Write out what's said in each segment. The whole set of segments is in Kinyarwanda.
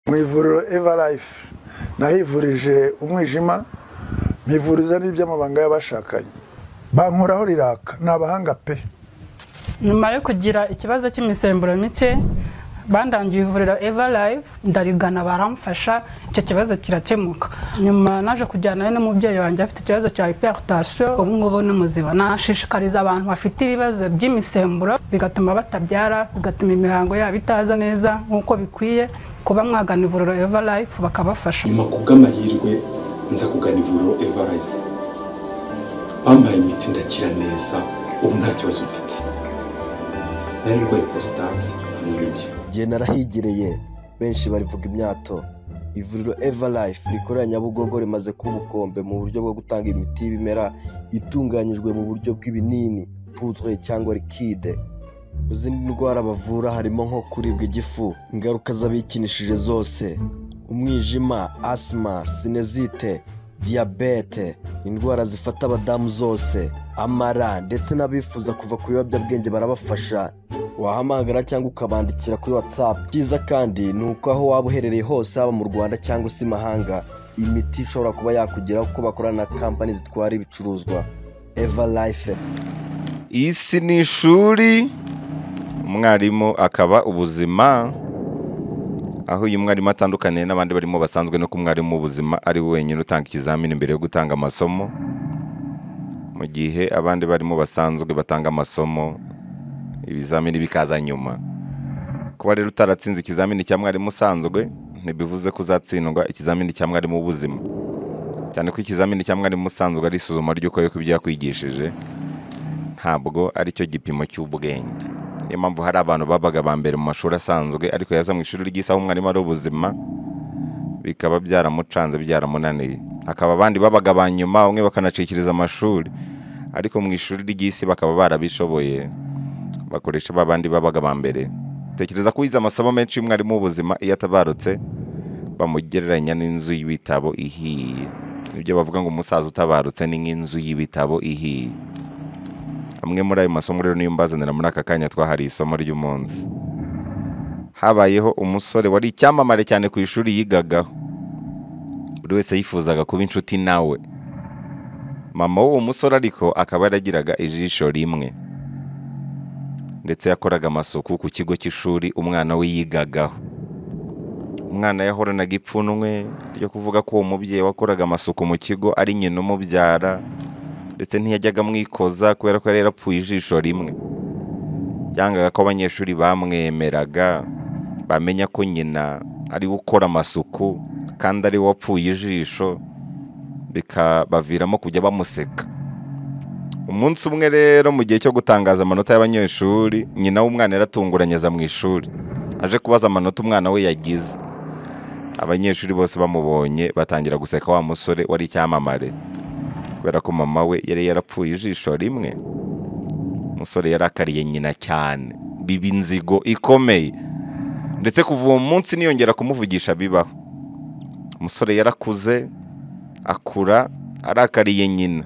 mu ivuriro eva life nahivurije umwijima mpivuriza n'iby'amabanga y'abashakanye bankoraho riraka ni abahanga pe nyuma yo kugira ikibazo cy'imisemburo mike bandangiye ivuriro eva live ndarigana baramfasha icyo kibazo kirakemuka nyuma naje kujyanayo n'umubyeyi wanjye afite ikibazo cya hypertension ubu ngubu ni muzima nashishikariza abantu bafite ibibazo by'imisemburo bigatuma batabyara bigatuma imihango yabo itaza neza nk'uko bikwiye kuba mwagana ivuriro eva life bakabafasha nyuma ku bw'amahirwe nza kugana ivuriro eva life bampaye imiti ndakira neza ubu nta kibazo mfite nari ndwaye prostate hamwe n'ibyo igihe narahigereye benshi barivuga imyato ivuriro eva life rikorera nyabugogo rimaze kuba ubukombe mu buryo bwo gutanga imiti y'ibimera itunganyijwe mu buryo bw'ibinini puzwe cyangwa likide mu zindi ndwara bavura harimo nko kuribwa igifu ingaruka z'abikinishije zose umwijima asima sinezite diyabete indwara zifata abadamu zose amara ndetse n'abifuza kuva ku biyobyabwenge barabafasha wahamagara cyangwa ukabandikira kuri watsapu byiza kandi ni uko aho waba uherereye hose haba mu rwanda cyangwa se imahanga imiti ishobora kuba yakugeraho kuko bakorana na kampani zitwara ibicuruzwa eva life isi ni ishuri umwarimu akaba ubuzima aho uyu mwarimu atandukaniye n'abandi barimo basanzwe no ku mwarimu w'ubuzima ari we wenyine utanga ikizamini mbere yo gutanga amasomo mu gihe abandi barimo basanzwe batanga amasomo ibizamini bikaza nyuma kuba rero utaratsinze ikizamini cya mwarimu usanzwe ntibivuze ko uzatsindwa ikizamini cya mwarimu w'ubuzima cyane ko ikizamini cya mwarimu usanzwe ari isuzuma ry'uko yuko ibyo yakwigishije ntabwo ari cyo gipimo cy'ubwenge niyo mpamvu hari abantu babaga ba mbere mu mashuri asanzwe ariko yaza mu ishuri ry'isaha umwarimu ari ubuzima bikaba byaramucanze byaramunaniye hakaba abandi babaga ba nyuma bamwe bakanacikiriza amashuri ariko mu ishuri ry'isi bakaba barabishoboye bakoresha ba bandi babaga ba mbere tekereza ko wize amasomo menshi y'umwarimu w'ubuzima iyo atabarutse bamugereranya n'inzu y'ibitabo ihiye ibyo bavuga ngo umusaza utabarutse ni nk'inzu y'ibitabo ihiye amwe muri ayo masomo rero niyo mbazanira muri aka kanya twahariye isomo ry'umunsi habayeho umusore wari icyamamare cyane ku ishuri yigagaho buri wese yifuzaga kuba inshuti nawe mama w'uwo musore ariko akaba yaragiraga ijisho rimwe ndetse yakoraga amasuku ku kigo cy'ishuri umwana we yigagaho umwana yahoranaga ipfunwe ryo kuvuga ko uwo mubyeyi wakoraga amasuku mu kigo ari nyina umubyara ndetse ntiyajyaga amwikoza kubera ko yari yarapfuye ijisho rimwe yangaga ko abanyeshuri bamwemeraga bamenya ko nyina ari gukora amasuku kandi ari we wapfuye ijisho bikabaviramo kujya bamuseka umunsi umwe rero mu gihe cyo gutangaza amanota y'abanyeshuri nyina w'umwana yaratunguranye aza mu ishuri aje kubaza amanota umwana we yagize abanyeshuri bose bamubonye batangira guseka wa musore wari icyamamare kubera ko mama we yari yarapfuye ijisho rimwe umusore yarakariye nyina cyane biba inzigo ikomeye ndetse kuva uwo munsi niyongera kumuvugisha bibaho umusore yarakuze akura arakariye nyina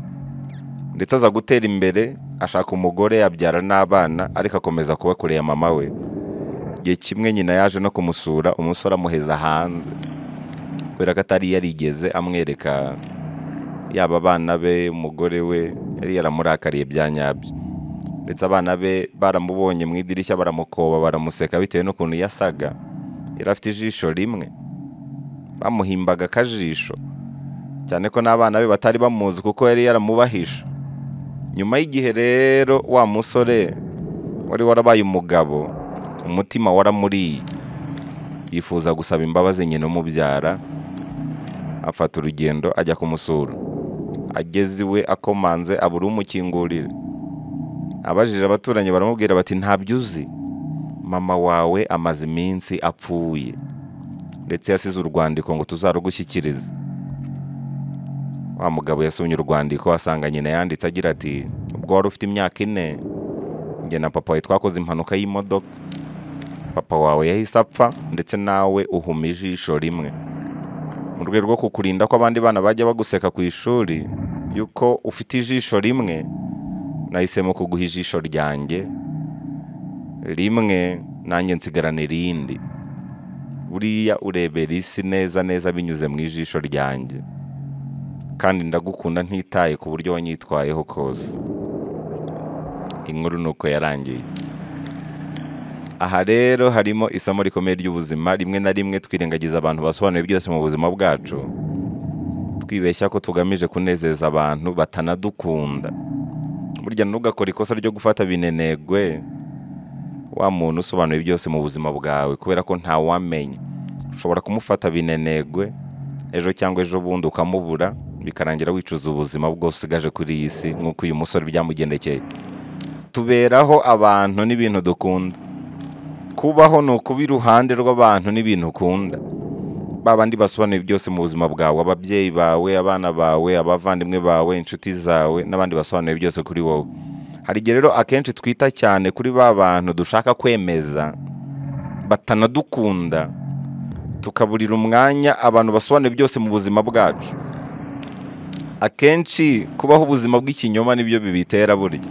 ndetse aza gutera imbere ashaka umugore yabyara n'abana ariko akomeza kuba kure ya mama we igihe kimwe nyina yaje no kumusura umusore amuheza hanze kubera ko atari yarigeze amwereka yaba abana be umugore we yari yaramurakariye bya nyabyo ndetse abana be baramubonye mu idirishya baramukoba baramuseka bitewe n'ukuntu yasaga yari afite ijisho rimwe bamuhimbaga akajisho cyane ko n'abana be batari bamuzi kuko yari yaramubahisha nyuma y'igihe rero wa musore wari warabaye umugabo umutima waramuriye yifuza gusaba imbabazi nyina umubyara afata urugendo ajya kumusura ageze iwe akomanze abura umukingurira abajije abaturanyi baramubwira bati ntabyo uzi mama wawe amaze iminsi apfuye ndetse yasize urwandiko ngo tuzarugushyikirize wa mugabo yasomye urwandiko asanga nyina yanditse agira ati ubwo wari ufite imyaka ine njye na papa wawe twakoze impanuka y'imodoka papa wawe yahise apfa ndetse nawe uhuma ijisho rimwe mu rwego rwo kukurinda ko abandi bana bajya baguseka ku ishuri yuko ufite ijisho rimwe nahisemo kuguha ijisho ryanjye rimwe nanjye nsigarana irindi buriya urebera isi neza neza binyuze mu ijisho ryanjye kandi ndagukunda ntitaye ku buryo wanyitwayeho kose inkuru ni uko yarangiye aha rero harimo isomo rikomeye ry'ubuzima rimwe na rimwe twirengagiza abantu basobanuye byose mu buzima bwacu twibeshya ko tugamije kunezeza abantu batanadukunda burya ntugakore ikosa ryo gufata binenegwe wa muntu usobanuye byose mu buzima bwawe kubera ko ntawamenya ushobora kumufata binenegwe ejo cyangwa ejo bundi ukamubura bikarangira wicuza ubuzima bwose ugaje kuri iyi si nk'uko uyu musore byamugendekeye tuberaho abantu n'ibintu dukunda kubaho ni ukuba iruhande rw'abantu n'ibintu ukunda ba bandi basobanuye byose mu buzima bwawe ababyeyi bawe abana bawe abavandimwe bawe inshuti zawe n'abandi basobanuye byose kuri wowe hari igihe rero akenshi twita cyane kuri ba bantu dushaka kwemeza batanadukunda tukaburira umwanya abantu basobanuye byose mu buzima bwacu akenshi kubaho ubuzima bw'ikinyoma nibyo bibitera burya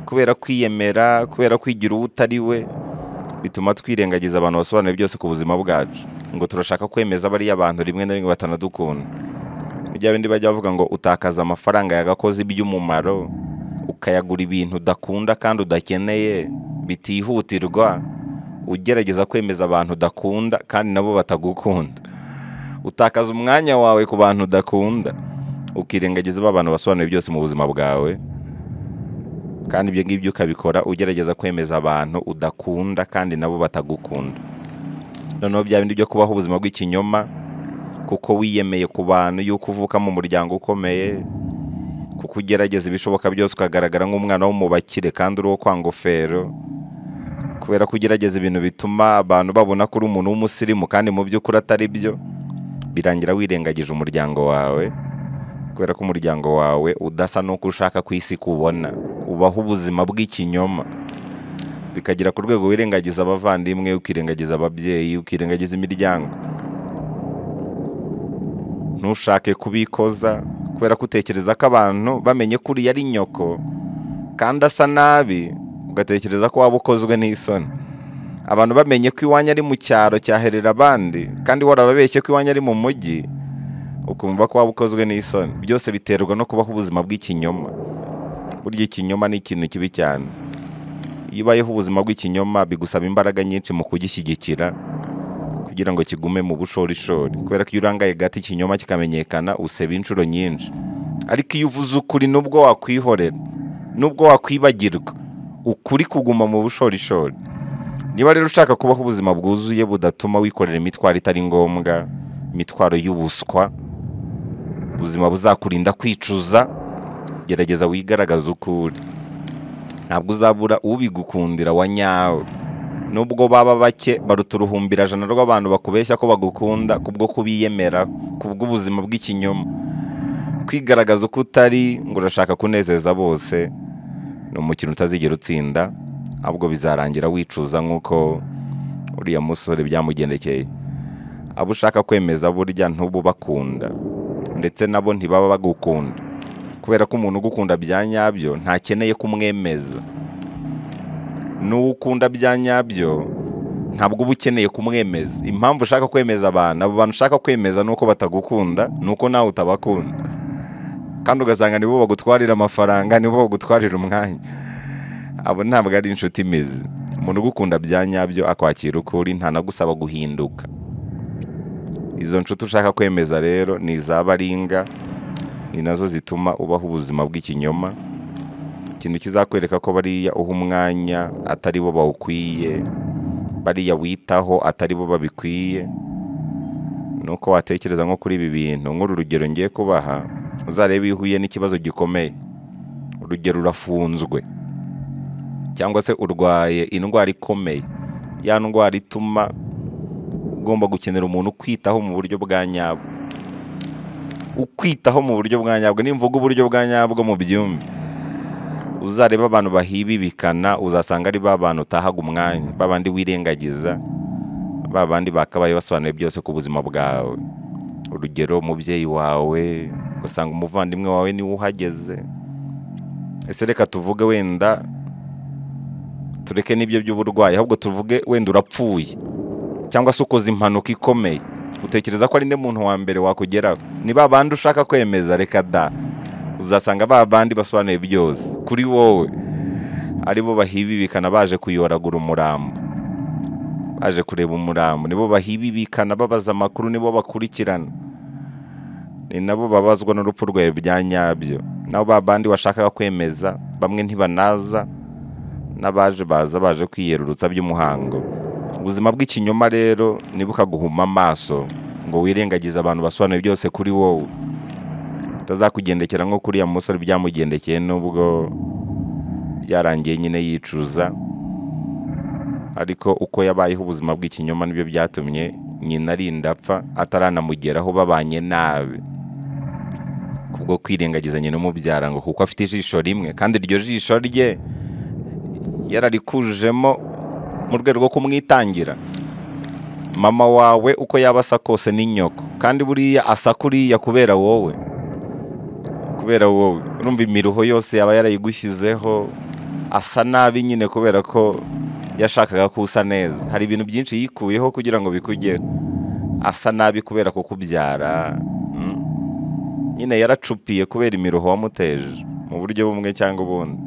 kubera kwiyemera kubera kwigira uwo utari we bituma twirengagiza abantu basobanuye byose ku buzima bwacu ngo turashaka kwemeza bariya abantu rimwe na rimwe batanadukunda mu gihe abandi bajya bavuga ngo utakaza amafaranga yagakoze iby'umumaro ukayagura ibintu udakunda kandi udakeneye bitihutirwa ugerageza kwemeza abantu udakunda kandi nabo batagukunda utakaza umwanya wawe ku bantu udakunda ukirengagiza ba bantu basobanuye byose mu buzima bwawe kandi ibyo ngibyo ukabikora ugerageza kwemeza abantu udakunda kandi nabo batagukunda noneho bya bindi byo kubaho ubuzima bw'ikinyoma kuko wiyemeye ku bantu yuko uvuka mu muryango ukomeye kuko ugerageza ibishoboka byose ukagaragara nk'umwana w'umubakire kandi uri uwo kwa ngofero kubera ko ugerageza ibintu bituma abantu babona ko uri umuntu w'umusirimu kandi mu by'ukuri atari byo birangira wirengagije umuryango wawe kubera ko umuryango wawe udasa n'uko ushaka ku isi kubona ubaho ubuzima bw'ikinyoma bikagera ku rwego wirengagiza abavandimwe ukirengagiza ababyeyi ukirengagiza imiryango ntushake kubikoza kubera ko utekereza ko abantu bamenye ko uriya ari nyoko kandi asa nabi ugatekereza ko waba ukozwe n'isoni abantu bamenye ko iwanyu ari mu cyaro cyaherera abandi kandi warababeshye ko iwanyu ari mu mujyi ukumva ko waba ukozwe n'isoni byose biterwa no kubaho ubuzima bw'ikinyoma burya ikinyoma ni ikintu kibi cyane iyo ubayeho ubuzima bw'ikinyoma bigusaba imbaraga nyinshi mu kugishyigikira kugira ngo kigume mu bushorishori kubera ko iyo urangaye gato ikinyoma kikamenyekana useba inshuro nyinshi ariko iyo uvuze ukuri nubwo wakwihorera nubwo wakwibagirwa ukuri kuguma mu bushorishori niba rero ushaka kubaho ubuzima bwuzuye budatuma wikorera imitwaro itari ngombwa imitwaro y'ubuswa ubuzima buzakurinda kwicuza gerageza wigaragaze uko uri ntabwo uzabura ubigukundira wa nyawe nubwo baba bake baruta uruhumbirajana rw'abantu bakubeshya ko bagukunda kubwo kubiyemera kubw'ubuzima bw'ikinyoma kwigaragaza uko utari ngo urashaka kunezeza bose ni umukino utazigera utsinda ahubwo bizarangira wicuza nk'uko uriya musore byamugendekeye abo ushaka kwemeza burya ntububakunda ndetse nabo ntibaba bagukunda kubera ko umuntu ugukunda bya nyabyo ntakeneye kumwemeza n'uwo ukunda bya nyabyo ntabwo uba ukeneye kumwemeza impamvu ushaka kwemeza abantu abo bantu ushaka kwemeza ni uko batagukunda ni uko nawe utabakunda kandi ugasanga nibo bagutwarira amafaranga nibo bagutwarira umwanya abo ntabwo ari inshuti imeze umuntu ugukunda bya nyabyo akwakira uko uri ntanagusaba guhinduka izo nshuti ushaka kwemeza rero ni iza baringa ni nazo zituma ubaho ubuzima bw'ikinyoma ikintu kizakwereka ko bariya uha umwanya atari bo bawukwiye bariya witaho atari bo babikwiye ni uko watekereza nko kuri ibi bintu nk'uru rugero ngiye kubaha uzarebe iyo uhuye n'ikibazo gikomeye urugero urafunzwe cyangwa se urwaye indwara ikomeye ya ndwara ituma ugomba gukenera umuntu ukwitaho mu buryo bwa nyabwo ukwitaho mu buryo bwa nyabwo nimvuga uburyo bwa nyabwo mu byumba uzareba abantu bahibibikana uzasanga ari ba bantu utahaga umwanya ba bandi wirengagiza ba bandi bakabaye basobanuye byose ku buzima bwawe urugero umubyeyi wawe ugasanga umuvandimwe wawe niwe uhageze ese reka tuvuge wenda tureke n'ibyo by'uburwayi ahubwo tuvuge wenda urapfuye cyangwa se ukoze impanuka ikomeye utekereza ko ari undi muntu wa mbere wakugeraho ni ba bandi ushaka kwemeza reka da uzasanga ba bandi basobanuye byose kuri wowe ari bo bahibibikana baje kuyoragura umurambo baje kureba umurambo nibo bahibibikana babaza amakuru nibo bakurikirana ni nabo babazwa n'urupfu rwawe bya nyabyo nabo ba bandi washakaga kwemeza bamwe ntibanaza n'abaje baza baje kwiyerurutsa by'umuhango ubuzima bw'ikinyoma rero ntibukaguhuma amaso ngo wirengagize abantu basobanuye byose kuri wowe utazakugendekera nko kuriya musore byamugendekeye n'ubwo byarangiye nyine yicuza ariko uko yabayeho ubuzima bw'ikinyoma nibyo byatumye nyina arinda apfa ataranamugeraho babanye nabi kubwo kwirengagiza nyina umubyara ngo kuko afite ijisho rimwe kandi iryo jisho rye yararikujemo mu rwego rwo kumwitangira mama wawe uko yaba asa kose ni nyoko kandi buriya asa kuriya kubera wowe kubera wowe urumva imiruho yose yaba yarayigushyizeho asa nabi nyine kubera ko yashakaga ko usa neza hari ibintu byinshi yikuyeho kugira ngo bikugere asa nabi kubera kukubyara mm. nyine yaracupiye kubera imiruho wamuteje mu buryo bumwe cyangwa ubundi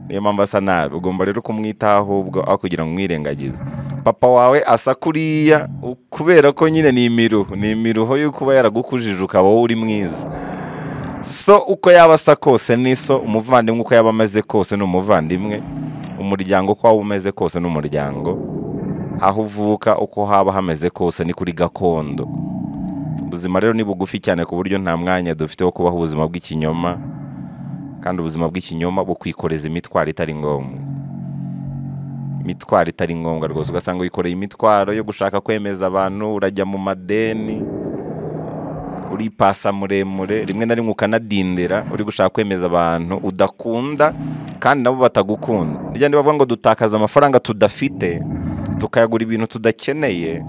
niyo mpamvu asa nabi ugomba rero kumwitaho ahubwo aho kugira ngo umwirengagize papa wawe asa kuriya u- kubera ko nyine ni imiruho ni imiruho yo kuba yaragukujije ukaba wowe uri mwiza so uko yaba asa kose ni so umuvandimwe uko yaba ameze kose ni umuvandimwe umuryango uko waba umeze kose ni umuryango aho uvuka uko haba hameze kose ni kuri gakondo ubuzima rero ni bugufi cyane ku buryo nta mwanya dufite wo kubaho ubuzima bw'ikinyoma kandi ubuzima bw'ikinyoma bukwikoreza imitwaro itari ngombwa imitwaro itari ngombwa rwose ugasanga wikoreye imitwaro yo gushaka kwemeza abantu urajya mu madeni uripasa muremure rimwe na rimwe ukanadindira uri gushaka kwemeza abantu udakunda kandi nabo batagukunda rya ndi bavuga ngo dutakaza amafaranga tudafite tukayagura ibintu tudakeneye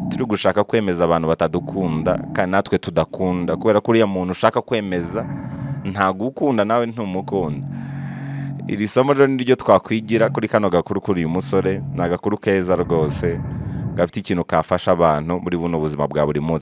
turi gushaka kwemeza abantu batadukunda kandi natwe tudakunda kubera ko uriya muntu ushaka kwemeza ntagukunda nawe ntumukunda iri somo rero niryo twakwigira kuri kano gakuru kuri uyu musore ni agakuru keza rwose gafite ikintu kafasha abantu muri buno buzima bwa buri munsi